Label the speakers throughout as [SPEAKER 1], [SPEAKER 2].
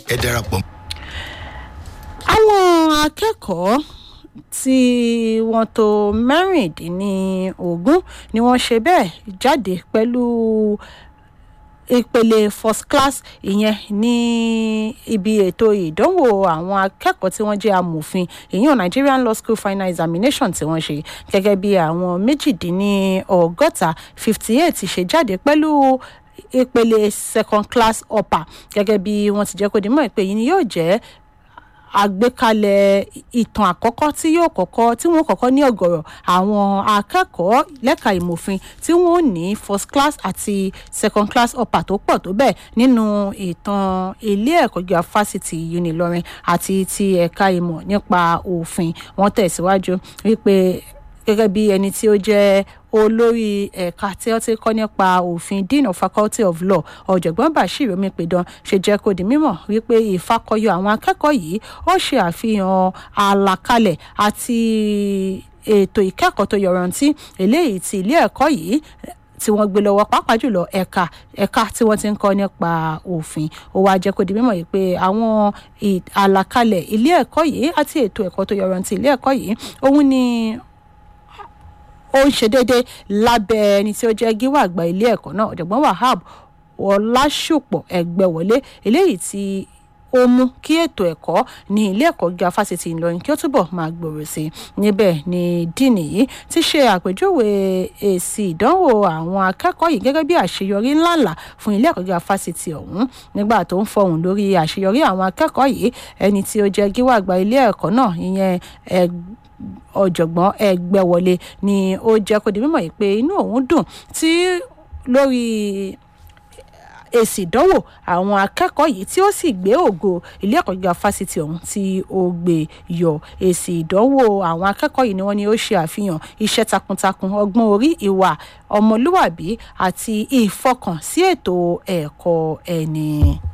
[SPEAKER 1] ẹ darapọ̀.
[SPEAKER 2] àwọn akẹ́kọ̀ọ́ tí wọ́n tó mẹ́rìndínlógún ni wọ́n ṣe bẹ́ẹ̀ jáde pẹ̀lú ìpele first class ìyẹn ní ibi ètò ìdánwò àwọn akẹ́kọ̀ọ́ tí wọ́n jẹ́ amòfin ìyẹn nigerian law school final examination tí wọ́n ṣe gẹ́gẹ́ bí àwọn méjìdínlọ́gọ́ta fifty eight ṣe jáde pẹ̀lú ìpele second class upper gẹ́gẹ́ bí wọ́n ti jẹ́ kó di mọ́ ìpè yìí ni yóò jẹ́ àgbékalẹ̀ ìtàn àkọ́kọ́ tí yóò kọ́kọ́ tí wọ́n kọ́kọ́ ní ọ̀gọ̀rọ̀ àwọn akẹ́kọ̀ọ́ lẹ́ka ìmòfin tí wọ́n ní first class àti second class upper tó pọ̀ tó bẹ́ẹ̀ nínú ìtàn ilé ẹ̀kọ́ gíga fásitì unilọrin àti ti ẹ̀ka ìmọ̀ nípa òfin wọ́n tẹ̀síwájú wípé gẹ́gẹ́ bí ẹni tí ó jẹ́ olórí ẹ̀ka tí ó ti kọ́ nípa òfin dean of faculty of law ọ̀jọ̀gbọ́n bashir omipidan ṣe jẹ́ kó di mímọ̀ wípé ìfakọyọ àwọn akẹ́kọ̀ọ́ yìí ó ṣe àfihàn àlàkalẹ̀ àti ètò ìkẹ́kọ̀ọ́ tó yọrantí eléyìí ti ilé ẹ̀kọ́ yìí tí wọ́n gbé lọ́wọ́ pàápàá jùlọ ẹ̀ka ẹ̀ka tí wọ́n ti ń kọ́ nípa òfin ó wáá jẹ́ kó di mímọ̀ yìí pé àwọn àlàkalẹ̀ ilé ẹ̀kọ́ yìí àti ètò ẹ̀kọ́ tó yọrantí ilé ẹ̀kọ́ yìí òun ni ó ń ṣe déédéé lábẹ́ ẹni tí ó jẹ́ gíwà àgbà ilé ẹ̀kọ́ náà ọ̀jọ̀gbọ́n wahab ọlásùpọ̀ ẹgbẹ́wọlé eléyìí tí ó mú kí ètò ẹ̀kọ́ ní ilé ẹ̀kọ́ gíga fásitì ìlọrin kí ó túbọ̀ máa gbòòrò sí i níbẹ̀ ni díìnì yìí ti ṣe àpèjúwe èsì ìdánwò àwọn akẹ́kọ̀ọ́ yìí gẹ́gẹ́ bí àṣeyọrí ńláńlá fún ilé ẹ̀kọ́ gíga fásitì ọ̀hún nígbà tó ń fọhùn lórí àṣeyọrí àwọn akẹ́kọ̀ọ́ yìí ẹni tí ó jẹ́ gíwà àgbà ilé ẹ̀kọ́ náà ìyẹn ọ̀jọ̀gbọ́n ẹgbẹ́wọlé ni ó jẹ́ kó di mímọ̀ yìí pé inú òun dùn tí lórí èsì ìdánwò àwọn akẹ́kọ̀ọ́ yìí tí ó sì gbé ògo ilé ẹ̀kọ́ gíga fásitì ọ̀hún tí ó gbé yọ èsì ìdánwò àwọn akẹ́kọ̀ọ́ yìí ni wọ́n ní ó ṣe àfihàn iṣẹ́ takuntakun ọgbọ́n orí ìwà ọmọlúwàbí àti ìfọkàn sí ètò ẹ̀kọ́ ẹni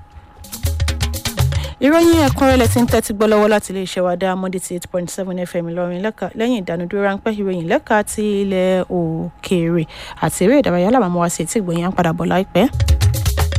[SPEAKER 2] ìròyìn ẹ̀kúnrẹ́rẹ́ tí ń tẹ́tí gbọ́ lọ́wọ́ láti iléeṣẹ́ wa dá mọ́dé ti eight point seven fm ìlọrin lẹ́yìn ìdánudúró ráńpẹ́ ìròyìn lẹ́ka ti ilẹ̀ òkèèrè àti eré ìdárayá làwọn ọmọ wa sí ètí ìgbòyìn à ń padà bọ̀ láìpẹ́.